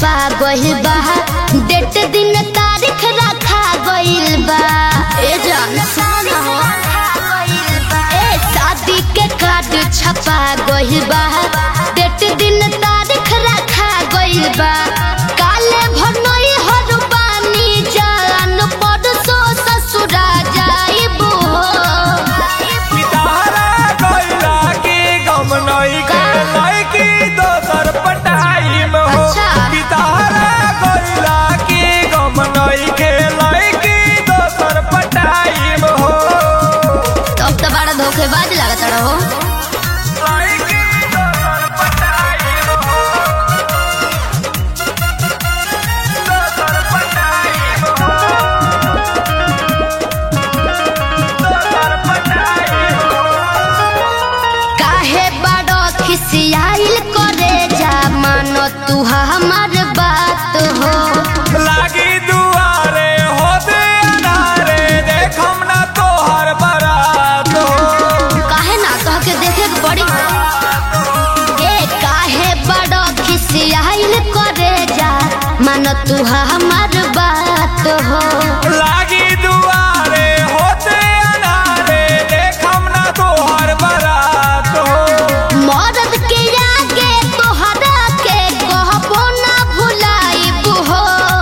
छपा गइल बा डेट दिन तारीख रखा गइल बा ए जान सुन हो ए शादी के कार्ड छपा गइल बा डेट दिन तारीख रखा गइल बा काले भनई हर बानी जान परसो ससुरा जाइबो पितारा गइला के गम नई के लइकी दोसर पटाई में हो अच्छा। पितारा गइला के गम नई के लइकी दोसर पटाई में हो तब तो बड़ा धोखेबाज लागत रहो लइकी दोसर पटाई में हो दोसर पटाई में हो दोसर पटाई में हो काहे बड़ो खिसियाइल करे जा मानो तू हमार बात हो लागी दुआरे होते अनारे देखम ना तोहर बारात हो काहे ना कह के देखे के पड़ी ए काहे बड़ो खिसियाइल करे जा मानो तू हमार बात हो लागी दुआरे होते अनारे देखम ना तोहर बारात हो मरद के आगे तोहरा के कहबो ना भुलाइब हो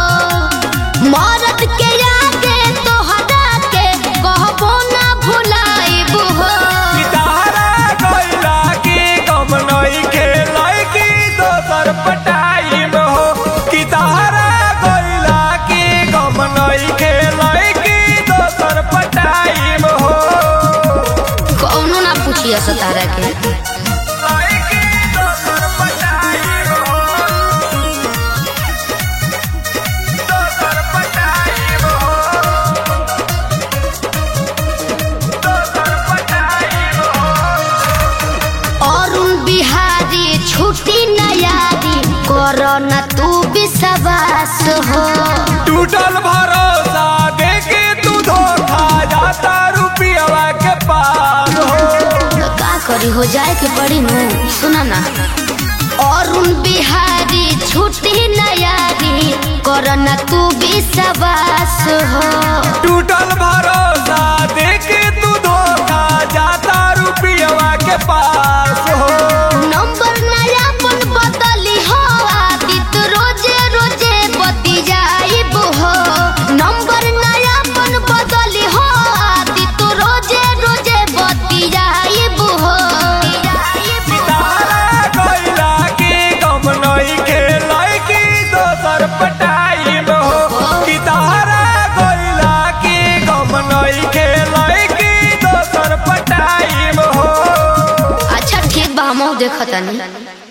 मरद के आगे तोहरा के कहबो ना भुलाइब हो पितारा गइला की गम नई के लइकी दोसर पटाई में हो पितारा गइला की गम नई के लइकी दोसर पटाई में हो कौनो ना पूछिए सतारा के लइकी दोसर पटाई में हो दोसर पटाई में हो दोसर पटाई में हो अरुण बिहारी छुट्टी नयारी करो ना तू विश्वास हो टूटल भरोसा देके तू धोखा जाता रुपया के पास हो तो का करी हो जाए के पड़ी नु सुना ना अरुण बिहारी छुट्टी नयारी करो ना तू विश्वास हो टूटल भरोसा देके तू धोखा जाता रुपया के पास हो नंबर नया पन बदली हो आदित रोजे रोजे बती जाइब हो नंबर नया पन बदली हो आदित रोजे रोजे बती जाइब हो पितारा गइला के गम नई के लइकी दोसर पटाई में हो पितारा गइला के गम नई के लइकी दोसर पटाई में हो अच्छा ठीक बा हम देखतानी